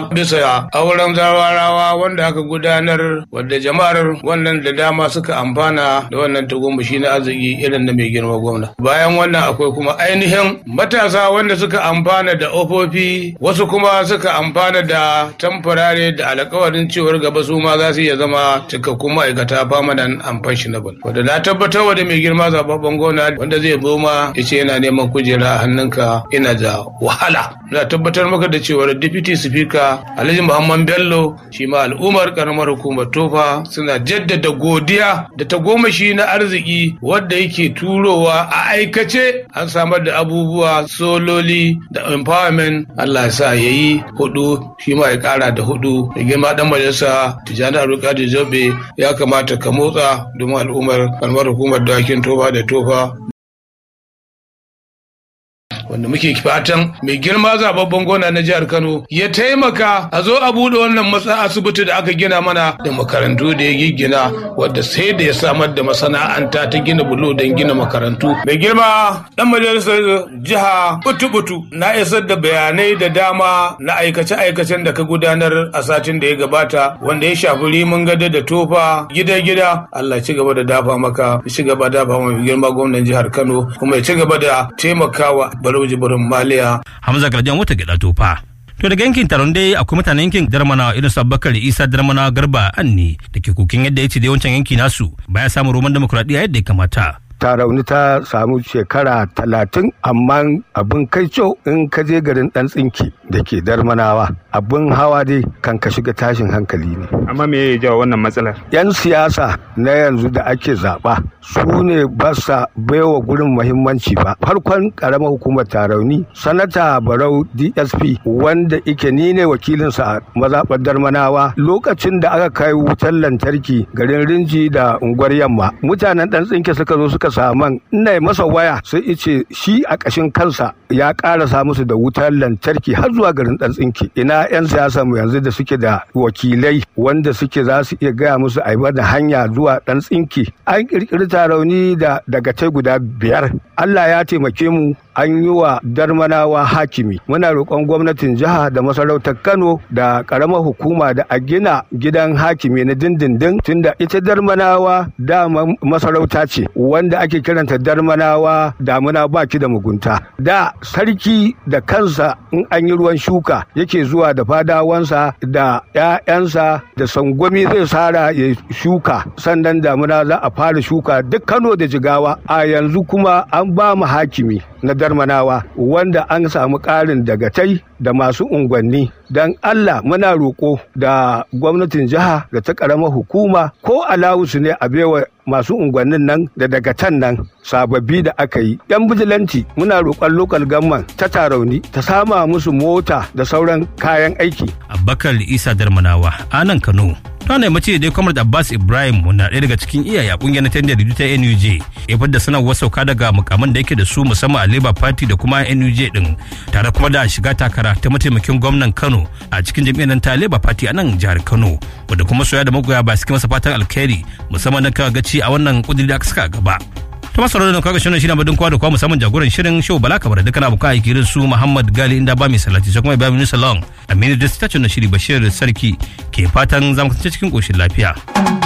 bisa auren zawarawa wanda aka gudanar wadda jama'ar wannan da dama suka amfana da wannan tagomashi na arziki irin na mai girma gwamna bayan wannan akwai kuma ainihin matasa wanda suka amfana da ofofi wasu kuma suka amfana da tamfarare da alkawarin cewar gaba su ma za su iya zama cikakkun ma'aikata permanent and pensionable wanda na tabbatar wa da mai girma zababben gwamna wanda zai zo ma ya ce yana neman kujera a hannunka ina da wahala na tabbatar maka da cewar deputy speaker alhaji muhammad bello shi ma al'ummar karamar hukumar tofa suna jaddada godiya da tagomashi na arziki wadda yake turowa a aikace an samar da abubuwa sololi da empowerment allah ya sa ya yi hudu shi ma ya kara da hudu da girma dan majalisa tijjani abdulkadir jobe ya kamata ka motsa domin al'ummar karamar hukumar dawakin tofa da tofa wanda muke fatan mai girma zababben gona na jihar Kano ya taimaka a zo a bude wannan matsa asibiti da aka gina mana da makarantu da ya giggina wadda sai da ya samar da masana'anta ta gina bulo don gina makarantu mai girma dan majalisar jiha butu-butu na isar da bayanai da dama na aikace-aikacen da ka gudanar a satin da ya gabata wanda ya shafi rimin gada da tofa gida-gida Allah ci gaba da dafa maka ci gaba da dafa mai girma gwamnan jihar Kano kuma ya ci gaba da taimakawa barau jibirin maliya. Hamza Garjan wata gida tofa. To daga yankin taron dai akwai mutanen yankin Darmana irin su Abubakar Isa Darmana Garba Anni da ke kokin yadda ya ce da yawancin yanki nasu baya samun roman demokuraɗiyya yadda ya kamata. tarauni ta samu shekara talatin amma abin kai in ka je garin dan tsinki da ke darmanawa abin hawa dai kan ka shiga tashin hankali ne amma me ya jawo wannan matsalar yan siyasa na yanzu da ake zaɓa su ne ba sa baiwa gurin muhimmanci ba farkon karamar hukumar tarauni sanata barau dsp wanda ike ni ne wakilinsa a mazaɓar darmanawa lokacin da aka kai wutar lantarki garin rinji da unguwar yamma mutanen dan tsinki suka zo suka saman ina masa waya sai ice shi a ƙashin kansa ya ƙarasa musu da wutar lantarki har zuwa garin ɗan tsinki ina 'yan siyasa mu yanzu da suke da wakilai wanda suke za su iya gaya musu a da hanya zuwa ɗan tsinki an ƙirƙiri tarauni da daga tai guda biyar Allah ya taimake mu an yi wa darmanawa hakimi muna roƙon gwamnatin jiha da masarautar kano da ƙaramar hukuma da a gina gidan hakimi na dindindin tunda ita darmanawa dama masarauta ce wanda ake kiranta darmanawa damuna baki da mugunta da sarki da kansa in an yi ruwan shuka yake zuwa da fadawansa da 'ya'yansa da sangwami zai sara ya shuka sannan damuna za a fara shuka duk kano da jigawa a yanzu kuma an ba mu hakimi na darmanawa wanda an samu ƙarin dagatai da masu unguwanni don Allah muna roƙo da gwamnatin jiha da ta ƙaramar hukuma ko alawusu ne a baiwa masu unguwannin nan da dagatan nan sababbi da aka yi yan bijilanti muna roƙon lokal gamman ta tarauni ta sama musu mota da sauran kayan aiki Abubakar Isa Darmanawa a nan Kano ta ne mace dai Comrade Abbas Ibrahim na ɗaya daga cikin iyaye a kungiyar tendar ta NUJ ya fadda sanarwar sauka daga mukaman da yake da su musamman a Labour Party da kuma NUJ din tare kuma da shiga takara ta mataimakin gwamnan Kano a cikin jam'iyyar ta Labour Party a nan jihar Kano wanda kuma soya da magoya ba suke masa fatan alkhairi musamman na kaga gaci a wannan kudiri da aka saka gaba. ta masu da kaga shirin shirin badin kwa da kwa musamman jagoran shirin show bala kamar dukkan abokan aiki irin su muhammad gali inda ba mai salati sai kuma ibrahim salon aminu da ta shiri bashir sarki ke fatan zamu kasance cikin koshin lafiya.